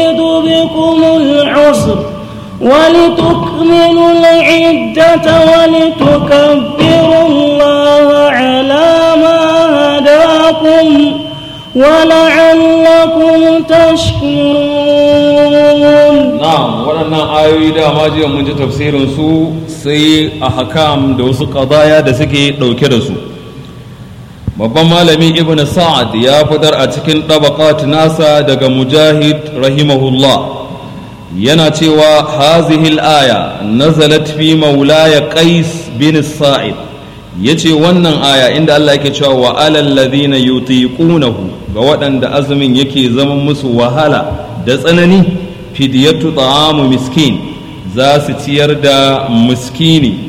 بكم العسر ولتكملوا العدة ولتكبروا الله على ما هداكم ولعلكم تشكرون na'am waɗannan ayoyi dama jiya mun ji tafsirin su sai a hakam da wasu qadaya da suke ɗauke da su babban malami ibn sa'ad ya fitar a cikin tabaqat nasa daga mujahid rahimahullah yana cewa hazihil aya nazalat fi maulaya qais bin sa'id yace wannan aya inda Allah yake cewa wa alal ladina yutiqunahu ga waɗanda azumin yake zama musu wahala da tsanani fidiyatu ta'amu miskin za su ciyar da miskini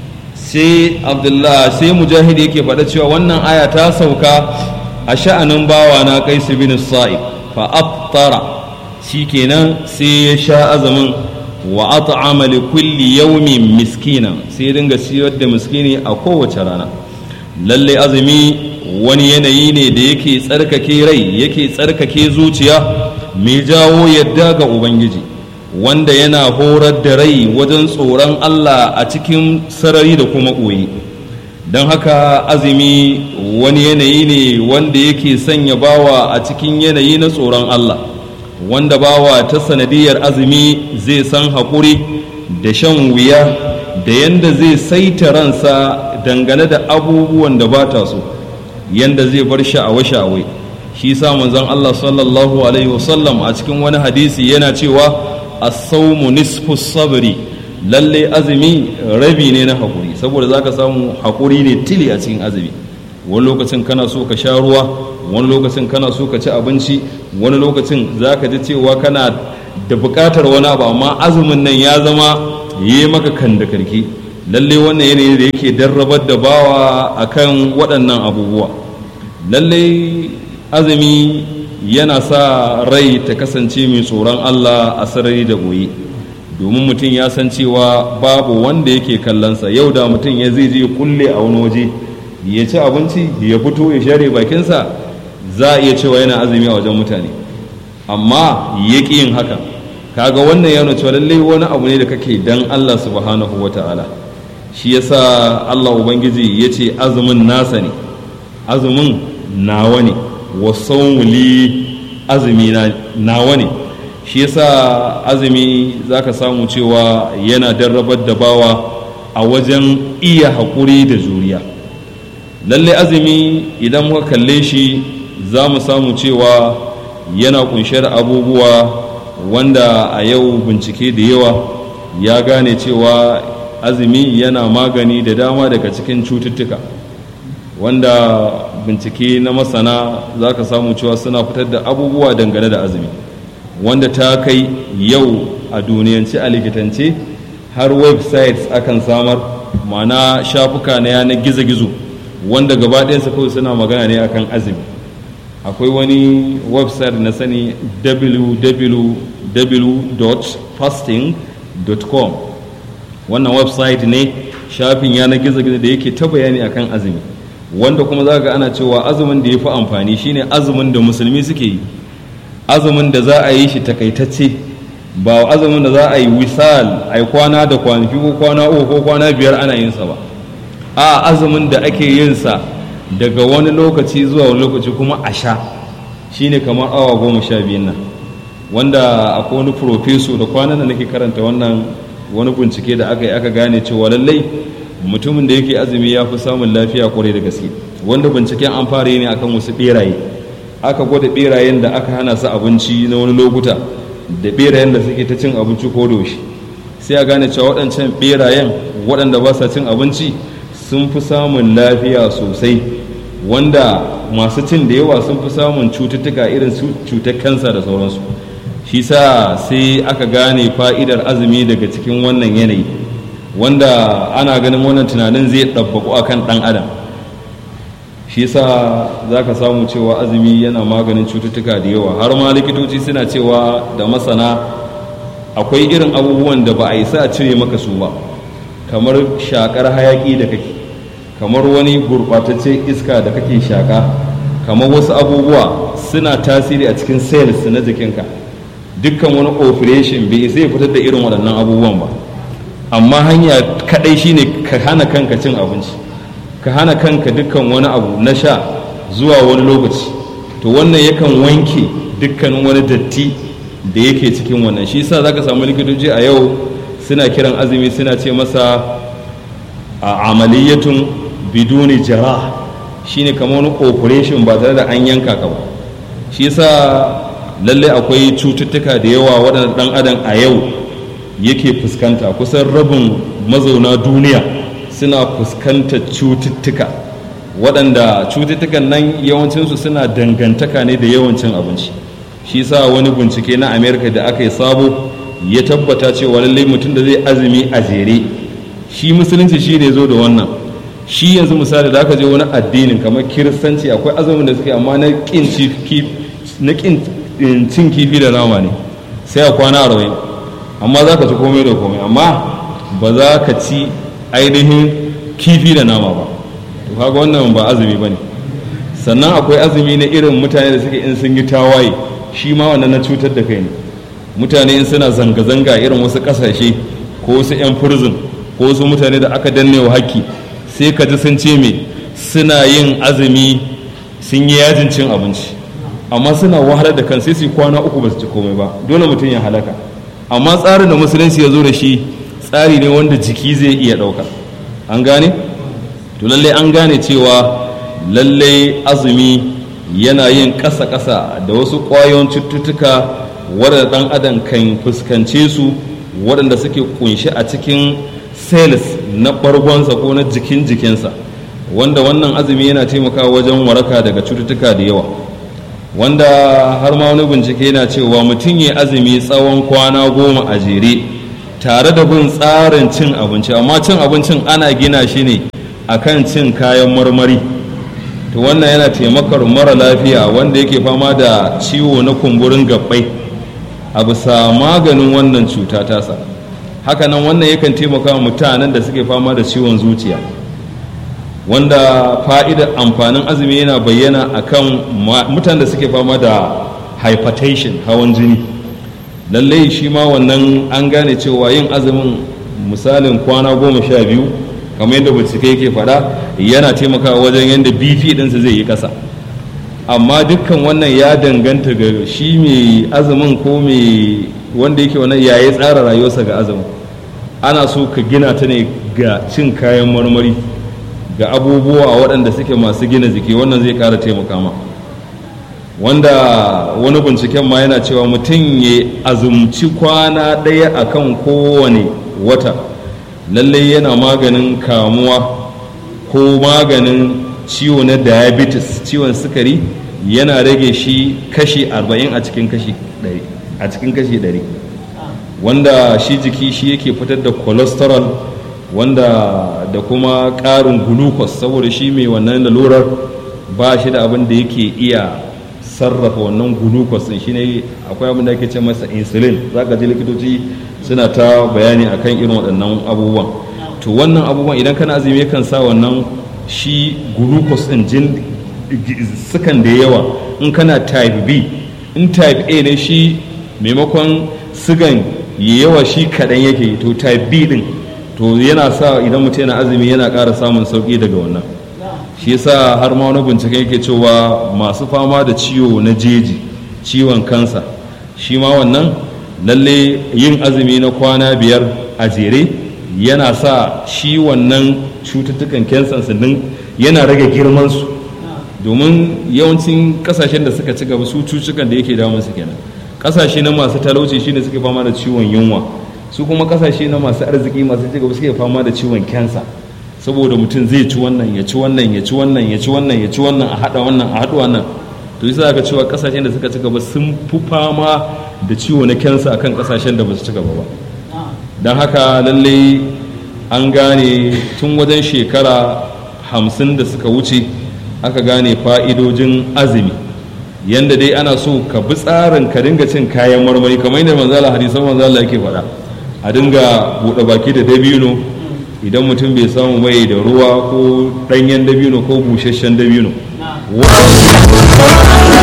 sai abdullah sai mujahid yake faɗa cewa wannan aya ta sauka a sha'anin bawa na kaisu bin sa'ib fa aftara shikenan sai ya sha azumin wa at'ama li kulli yawmin miskina sai dinga ciyar da miskini a kowace rana lalle azumi wani yanayi ne da yake tsarkake rai yake tsarkake zuciya mai jawo yadda ga ubangiji wanda yana horar da rai wajen tsoron allah a cikin sarari da kuma ɓoye don haka azumi wani yanayi ne wanda yake sanya bawa a cikin yanayi na tsoron allah wanda bawa ta sanadiyar azumi zai san haƙuri da shan wuya da yanda zai saita ransa dangane da abubuwan da ba ta so yanda zai bar sha'awa-sha'awai shi sa manzon Allah sallallahu alaihi wasallam a cikin wani hadisi yana cewa as-sawmu nisfu sabri lalle azumi rabi ne na hakuri saboda zaka samu hakuri ne tili a cikin azumi wani lokacin kana so ka sha ruwa wani lokacin kana so ka ci abinci wani lokacin zaka ji cewa kana da buƙatar wani abu amma azumin nan ya zama yi maka kan da karki lalle wannan yanayi da yake darrabar da bawa akan waɗannan abubuwa lalle azumi yana sa rai ta kasance mai tsoron Allah a sarari da goyi domin mutum ya san cewa babu wanda yake kallonsa yau da mutum ya zai je kulle a wani waje ya ci abinci ya fito ya share bakinsa za a iya cewa yana azumi a wajen mutane amma ya ƙi yin haka kaga wannan yana cewa lallai wani abu ne da kake dan Allah subhanahu wa ta'ala shi yasa Allah ubangiji ya ce azumin nasa ne azumin nawa ne wasan wuli azumi nawa ne shi yasa azumi za ka samu cewa yana darrabar da bawa a wajen iya haƙuri da juriya lalle azumi idan muka kalle shi za mu samu cewa yana kunshe da abubuwa wanda a yau bincike da yawa ya gane cewa azumi yana magani da dama daga cikin cututtuka wanda bincike na masana za ka samu cewa suna fitar da abubuwa dangane da azumi wanda ta kai yau a duniyance a likitance har websites akan samar mana shafuka na yanar gizo-gizo wanda gaba ɗayansa kawai suna magana ne akan azumi akwai wani website na sani www.fasting.com wannan website ne shafin yanar gizo-gizo da yake ta bayani akan azumi wanda kuma za ga ana cewa azumin da ya fi amfani shine azumin da musulmi suke yi azumin da za a yi shi takaitacce ba azumin da za a yi wisal a yi kwana da kwanaki ko kwana uku ko kwana biyar ana yin sa ba a azumin da ake yin sa daga wani lokaci zuwa wani lokaci kuma a sha shine kamar awa goma sha biyun nan wanda akwai wani profeso da kwanan da nake karanta wannan wani bincike da aka yi aka gane cewa lallai mutumin da yake azumi ya fi samun lafiya kwarai da gaske wanda binciken an fara yi ne akan wasu beraye aka gwada berayen da aka hana su abinci na wani lokuta da berayen da suke ta cin abinci ko da sai a gane cewa waɗancan berayen waɗanda ba sa cin abinci sun fi samun lafiya sosai wanda masu cin da yawa sun fi samun cututtuka irin su cutar kansa da sauransu shi sa sai aka gane fa'idar azumi daga cikin wannan yanayi wanda ana ganin wannan tunanin zai ɗabbaku a kan ɗan adam shi sa za ka samu cewa azumi yana maganin cututtuka da yawa har ma likitoci suna cewa da masana akwai irin abubuwan da ba a yi sa a cire maka su ba kamar shakar hayaki da kake kamar wani gurɓatacce iska da kake shaka kamar wasu abubuwa suna tasiri a cikin cells na jikinka dukkan wani operation bai zai fitar da irin waɗannan abubuwan ba amma hanya kaɗai shine ka hana kanka cin abinci ka hana kanka dukkan wani abu na sha zuwa wani lokaci to wannan yakan wanke dukkanin wani datti da yake cikin wannan shi yasa zaka samu likitoci a yau suna kiran azumi suna ce masa a amaliyatun biduni jara shine kamar wani operation ba tare da an yanka ka ba shi yasa lallai akwai cututtuka da yawa waɗanda ɗan adam a yau yake fuskanta kusan rabin mazauna duniya suna fuskantar cututtuka waɗanda cututtukan nan yawancinsu suna dangantaka ne da yawancin abinci shi sa wani bincike na amerika da aka yi sabo ya tabbata cewa lallai mutum da zai azumi a jere shi musulunci shi ne zo da wannan shi yanzu misali da aka je wani addinin kamar kiristanci akwai azumin da suke amma na kin cin kifi da nama ne sai a kwana arba'in amma za ka ci komai da komai amma ba za ka ci ainihin kifi da nama ba to kaga wannan ba azumi ba ne sannan akwai azumi na irin mutane da suke in sun yi tawaye shi ma wannan na cutar da kai ne mutane in suna zanga-zanga irin wasu kasashe ko wasu 'yan furzin ko wasu mutane da aka danne wa haƙƙi sai ka ji sun ce me suna yin azumi sun yi yajin cin abinci amma suna wahalar da kan sai su kwana uku ba su ci komai ba dole mutum ya halaka amma tsarin da musulunci ya zo da shi tsari ne wanda jiki zai iya ɗauka an gane to lallai an gane cewa lallai azumi yana yin ƙasa-ƙasa da wasu ƙwayoyin cututtuka waɗanda ɗan adam kan fuskance su waɗanda suke kunshi a cikin cells na ɓargonsa ko na jikin jikinsa wanda wannan azumi yana taimakawa wajen waraka daga cututtuka da yawa wanda har ma wani bincike yana cewa mutum ya azumi tsawon kwana goma a jere tare da bin tsarin cin abinci amma cin abincin ana gina shi ne akan cin kayan marmari to wannan yana taimakar mara lafiya wanda yake fama da ciwo na kumburin gabbai a bisa maganin wannan cuta tasa hakanan wannan yakan taimaka mutanen da suke fama da ciwon zuciya wanda fa'idar amfanin azumi yana bayyana akan mutanen da suke fama da hypertension hawan jini lallai shi ma wannan an gane cewa yin azumin misalin kwana goma sha biyu kamar yadda bincike yake faɗa yana taimakawa wajen yadda bp ɗinsa zai yi ƙasa amma dukkan wannan ya danganta ga shi mai azumin ko mai wanda yake wannan ya yi tsara rayuwarsa ga azumin ana so ka gina ta ne ga cin kayan marmari ga abubuwa waɗanda suke masu gina jiki wannan zai ƙara taimaka ma wanda wani binciken ma yana cewa mutum ya azumci kwana ɗaya akan kowane wata lallai yana maganin kamuwa ko maganin ciwo na diabetes ciwon sukari yana rage shi kashi 40 a cikin kashi 100 a cikin kashi 100 wanda shi jiki shi yake fitar da cholesterol wanda da kuma ƙarin glucose saboda shi mai wannan lalurar ba shi da abin da yake iya sarrafa wannan glucose din shine akwai abin da ake ce masa insulin zaka ji likitoci suna ta bayani akan irin waɗannan abubuwan to wannan abubuwan idan kana azumi kan sa wannan shi glucose din jin sukan da yawa in kana type B in type A ne shi maimakon sigan yawa shi kaɗan yake to type B din to yana sa idan mutum yana azumi yana ƙara samun sauƙi daga wannan shi yasa har ma wani bincike yake cewa masu fama da ciwo na jeji ciwon kansa shi ma wannan lalle yin azumi na kwana biyar a jere yana sa shi wannan cututtukan kensan din yana rage girmansu domin yawancin kasashen da suka ci gaba su cututtukan da yake damun su kenan kasashe na masu talauci shine suke fama da ciwon yunwa su kuma kasashe na masu arziki masu ci gaba suke fama da ciwon kensa saboda mutum zai ci wannan ya ci wannan ya ci wannan ya ci wannan ya ci wannan a haɗa wannan a haɗa wannan to yasa aka cewa kasashen da suka ci gaba sun fi fama da ciwo na kensa akan kasashen da ba su ci gaba ba don haka lallai an gane tun wajen shekara hamsin da suka wuce aka gane fa'idojin azumi yanda dai ana so ka bi tsarin ka dinga cin kayan marmari kamar yadda manzala hadisan manzala yake faɗa a dinga buɗe baki da dabino idan mutum bai samu mai da ruwa ko ɗanyen dabino ko busasshen dabino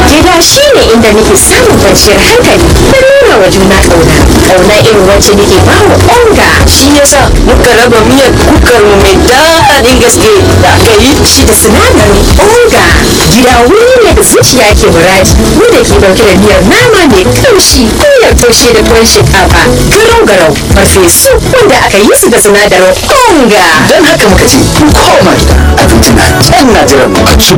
Gida shi ne inda nake samun kwanciyar hankali da nuna wa juna ƙauna. Ƙauna irin wacce nake ba wa onga. shi yasa muka raba miyar kukar mu mai daɗin gaske da aka yi Shi da sinadarin onga. Gida wuri ne da zuciya ke muradi. Mu da ke ɗauke da miyar nama mai kamshi miyar taushe da tuwon shinkafa. Garau garau farfesu wanda aka yi su da sinadarin onga. don haka muka ce ku koma gida abinci na can na jiran mu a ci